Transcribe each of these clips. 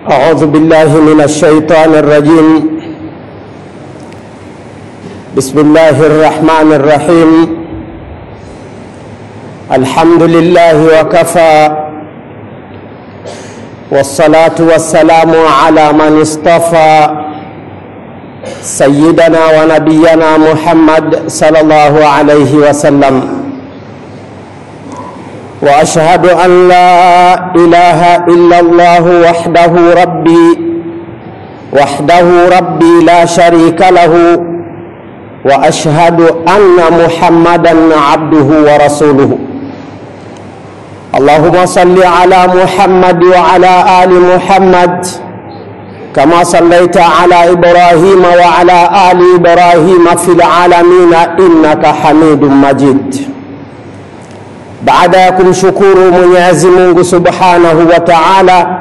أعوذ بالله من الشيطان الرجيم بسم الله الرحمن الرحيم الحمد لله وكفى والصلاة والسلام على من اصطفى سيدنا ونبينا محمد صلى الله عليه وسلم واشهد ان لا اله الا الله وحده ربي وحده ربي لا شريك له واشهد ان محمدا عبده ورسوله اللهم صل على محمد وعلى ال محمد كما صليت على ابراهيم وعلى ال ابراهيم في العالمين انك حميد مجيد baada ya kumshukuru Mwenyezi Mungu Subhanahu wa Ta'ala,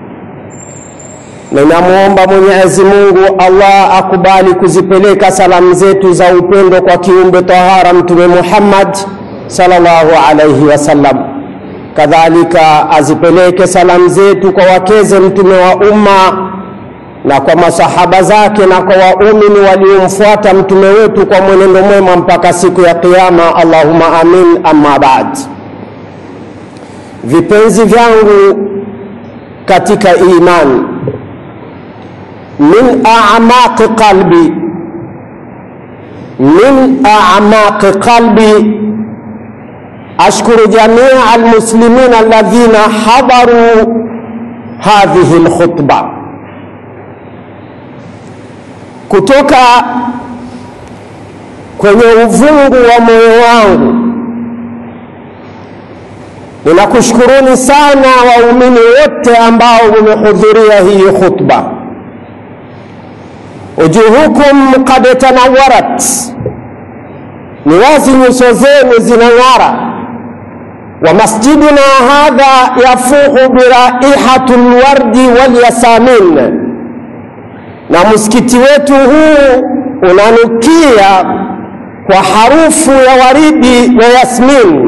ninamwomba Mwenyezi Mungu Allah akubali kuzipeleka salamu zetu za upendo kwa kiumbe tahara Mtume Muhammad sallallahu alayhi wasallam, kadhalika azipeleke salamu zetu kwa wakeze Mtume wa umma na kwa masahaba zake na kwa waumini waliomfuata mtume wetu kwa mwenendo mwema mpaka siku ya Kiyama. Allahumma amin. Amma baad, vipenzi vyangu katika iman, min a'maqi qalbi, min a'maqi qalbi ashkuru jamia almuslimina alladhina hadaru hadhihi alkhutba kutoka kwenye uvungu wa moyo wangu ninakushukuruni sana waumini wote ambao mmehudhuria hii khutba. Ujuhukum qad tanawarat, ni wazi nyuso zenu zinang'ara. Wa masjiduna hadha yafuhu biraihatu lwardi walyasamin na msikiti wetu huu unanukia kwa harufu ya waridi na yasmin.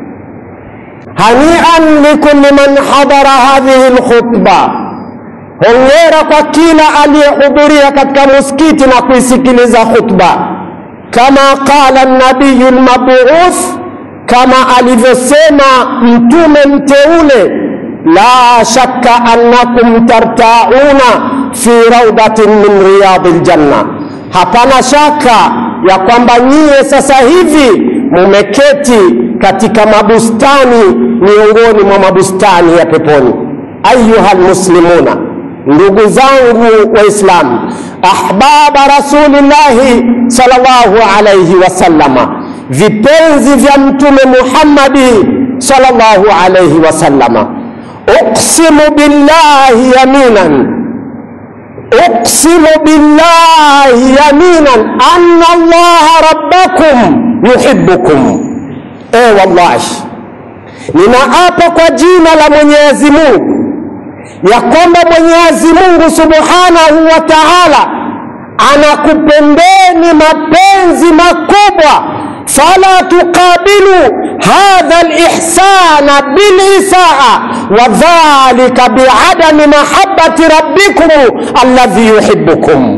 Hanian likulli man hadara hadhihi lkhutba, hongera kwa kila aliyehudhuria katika msikiti na kuisikiliza khutba. Kama qala nabiyu lmabuuth, kama alivyosema mtume mteule, la shakka annakum tartauna fi raudatin min riyadi ljanna, hapana shaka ya kwamba nyie sasa hivi mumeketi katika mabustani miongoni mwa mabustani ya peponi. Ayuha lmuslimuna, ndugu zangu Waislamu, ahbaba rasulillahi sallallahu alayhi wasallama, vipenzi vya Mtume Muhammadi sallallahu alayhi wasallama, uqsimu billahi yaminan uqsimu billahi yaminan anna allaha rabbakum yuhibbukum. E, wallahi ninaapa kwa jina la Mwenyezi Mungu ya kwamba Mwenyezi Mungu subhanahu wa taala anakupendeni mapenzi makubwa. fala tuqabilu hadha lihsana bilisaa wa dhalika biadami mahabbati rabbikum alladhi yuhibbukum,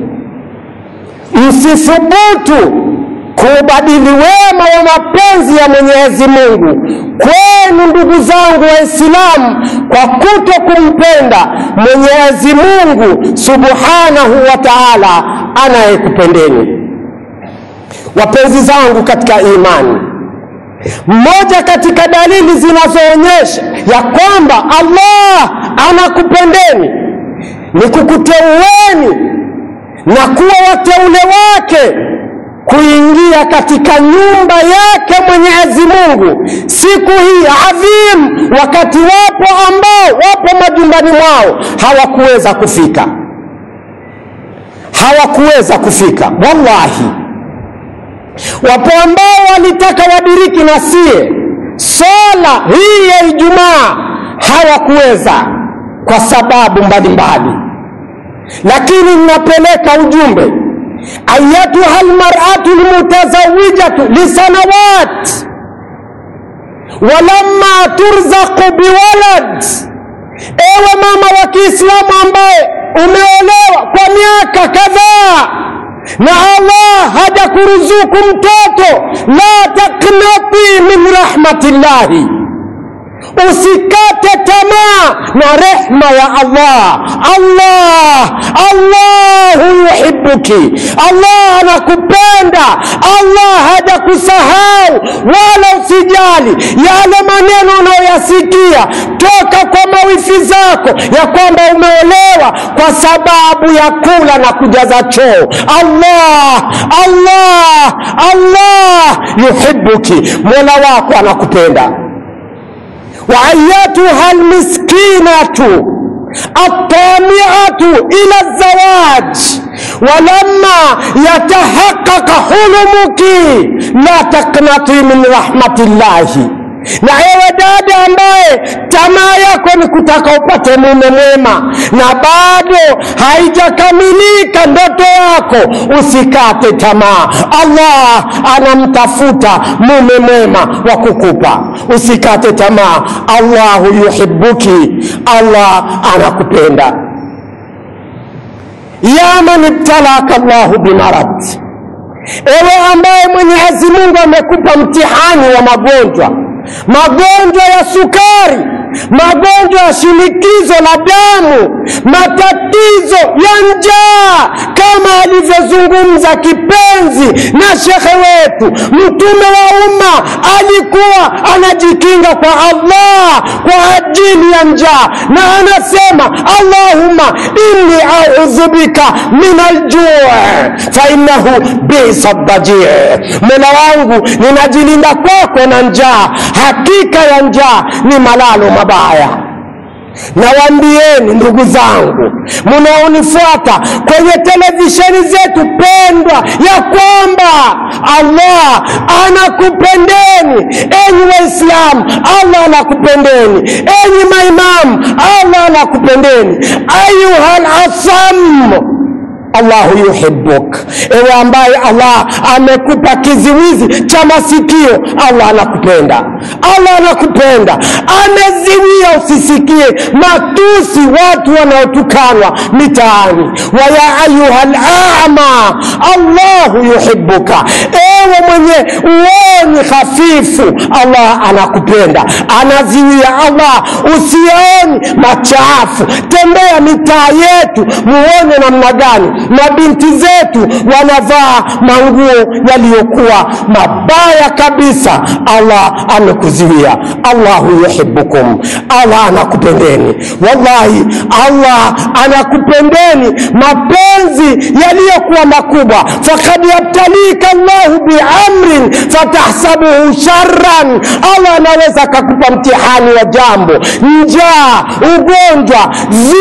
msithubutu kuubadili wema wa mapenzi ya Mwenyezi Mungu kwenu, ndugu zangu Waislamu, kwa kuto kumpenda Mwenyezi Mungu subhanahu wa taala anayekupendeni. Wapenzi zangu katika imani, mmoja katika dalili zinazoonyesha ya kwamba Allah anakupendeni ni kukuteueni na kuwa wateule wake kuingia katika nyumba yake Mwenyezi Mungu siku hii adhim, wakati wapo ambao wapo majumbani mwao hawakuweza kufika, hawakuweza kufika. Wallahi, wapo ambao walitaka wadiriki na sie swala hii ya Ijumaa hawakuweza kwa sababu mbalimbali, lakini ninapeleka ujumbe ayatuha almar'atu almutazawijatu lisanawat walamma turzaqu biwalad ewe mama wa kiislamu ambaye umeolewa kwa miaka kadhaa na allah hajakuruzuku mtoto la taknati min rahmatillahi usikate tamaa na rehma ya allah allah allahu yuhibuki allah anakupenda allah hajakusahau wala usijali yale maneno unayoyasikia toka kwa mawifi zako ya kwamba umeolewa kwa sababu ya kula na kujaza choo allah allah allah yuhibuki mola wako anakupenda وأيتها المسكينة الطامعة إلى الزواج ولما يتحقق حلمك لا تقنطي من رحمة الله na ewe dada ambaye tamaa yako ni kutaka upate mume mwema na bado haijakamilika ndoto yako usikate tamaa allah anamtafuta mume mwema wa kukupa usikate tamaa allahu yuhibuki allah anakupenda ya man ibtalaka llahu bimarad ewe ambaye mwenyezi mungu amekupa mtihani wa magonjwa magonjwa ya sukari magonjwa ya shinikizo la damu matatizo ya njaa kama alivyozungumza kipenzi na shekhe wetu mtume wa umma alikuwa anajikinga kwa allah kwa ajili ya njaa na anasema allahumma inni audhu bika min aljuu fainahu bisa dajii mola wangu ninajilinda kwako na njaa hakika ya njaa ni malalo mabaya nawaambieni ndugu zangu mnaonifuata kwenye televisheni zetu pendwa ya kwamba allah anakupendeni enyi waislamu allah anakupendeni enyi maimamu allah anakupendeni ayuha lasamu allahu yuhibuk ewe ambaye allah amekupa kiziwizi cha masikio allah anakupenda allah anakupenda ameziwia usisikie matusi watu wanaotukanwa mitaani waya ayuha lama allahu yuhibuka ewe mwenye uoni hafifu allah anakupenda anaziwia allah usioni machafu tembea mitaa yetu muone namna gani mabinti zetu wanavaa manguo yaliyokuwa mabaya kabisa allah amekuziwia allahu yuhibukum allah anakupendeni wallahi allah anakupendeni mapenzi yaliyokuwa makubwa fakad yabtalika llahu biamrin fatahsabuhu sharran allah anaweza akakupa mtihani wa jambo njaa ugonjwa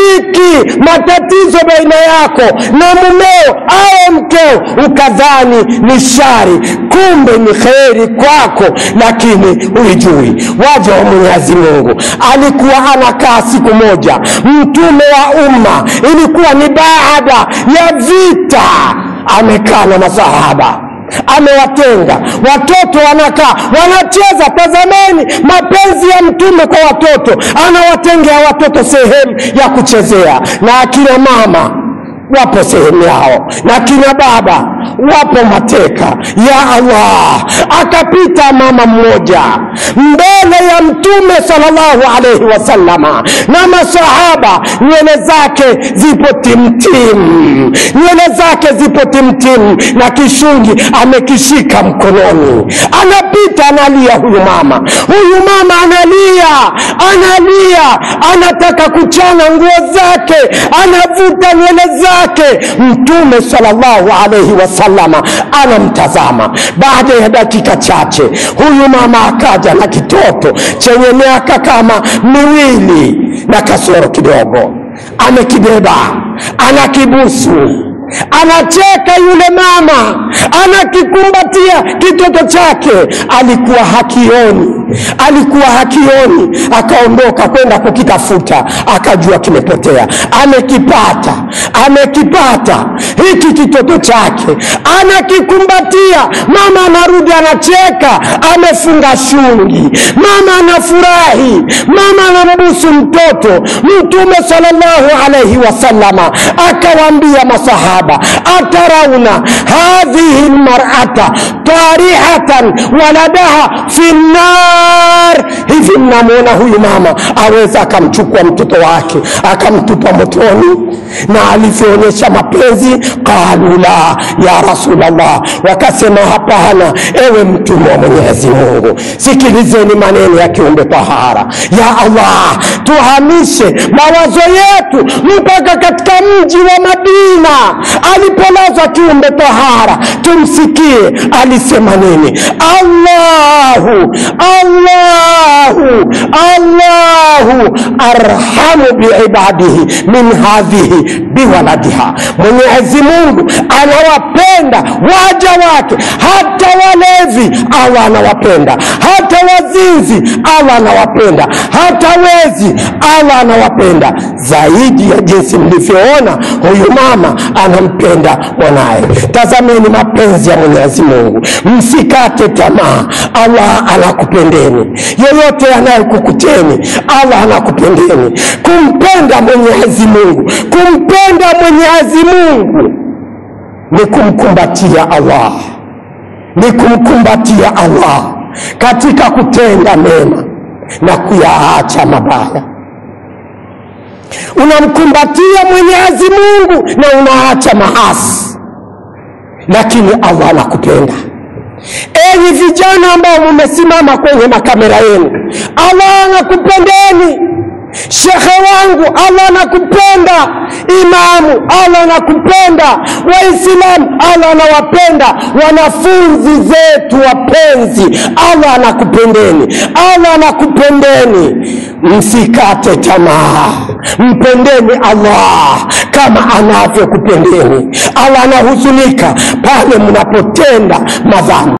ziki matatizo baina yako na mumeo au mkeo ukadhani ni shari kumbe ni kheri kwako lakini ulijui waja wa mwenyezi mungu alikuwa anakaa siku moja mtume wa umma ilikuwa ni baada ya vita amekaa na masahaba amewatenga watoto wanakaa wanacheza tazameni mapenzi ya mtume kwa watoto anawatengea watoto sehemu ya kuchezea na akina mama wapo sehemu yao na kina baba wapo mateka ya allah akapita mama mmoja mbele ya mtume salllahu alaihi wasallama na masahaba nywele zake zipo timtim nywele zake zipo timtim na kishungi amekishika mkononi anapita analia huyu mama huyu mama analia analia anataka kuchana nguo zake anavuta nywele zake mtume salllahu alaihi wasallama anamtazama baada ya dakika chache huyu mama akaja na kitoto chenye miaka kama miwili na kasoro kidogo amekibeba anakibusu anacheka yule mama anakikumbatia kitoto chake alikuwa hakioni alikuwa hakioni akaondoka kwenda kukitafuta akajua kimepotea amekipata amekipata hiki kitoto chake anakikumbatia mama anarudi anacheka amefunga shungi mama anafurahi mama anambusu mtoto mtume salllahu alaihi wasallama akawaambia masahaba atarauna hadhihi lmarata tarihatan waladaha fi nnar hivi mnamwona huyu mama aweza akamchukua mtoto wake akamtupa motoni na alivyoonyesha mapenzi qalu la ya rasulllah wakasema hapana ewe mtume wa mwenyezi mungu sikilizeni maneno ya kiumbe tahara ya allah tuhamishe mawazo yetu mpaka katika mji wa madina alipolazwa kiumbe tahara tumsikie alisema nini allahu allahu allahu arhamu biibadihi min hadhihi biwaladiha mwenyezi mungu anawapenda waja wake hata walevi allah anawapenda hata wazinzi allah anawapenda hata wezi allah anawapenda zaidi ya jinsi mlivyoona huyu mama anampenda mwanaye tazameni mapenzi ya mwenyezi mungu msikate tamaa allah anakupendeni yoyote anayekukuteni allah anakupendeni kumpenda mwenyezi mungu kumpenda mwenyezi mungu ni kumkumbatia allah ni kumkumbatia allah katika kutenda mema na kuyaacha mabaya unamkumbatia mwenyezi mungu na unaacha maasi lakini allah anakupenda enyi vijana ambao mumesimama kwenye makamera yenu allah anakupendeni shekhe wangu allah anakupenda imamu allah anakupenda waislamu allah anawapenda wanafunzi zetu wapenzi allah anakupendeni allah anakupendeni msikate tamaa mpendeni allah kama anavyokupendeni allah anahuzunika pale mnapotenda madhambi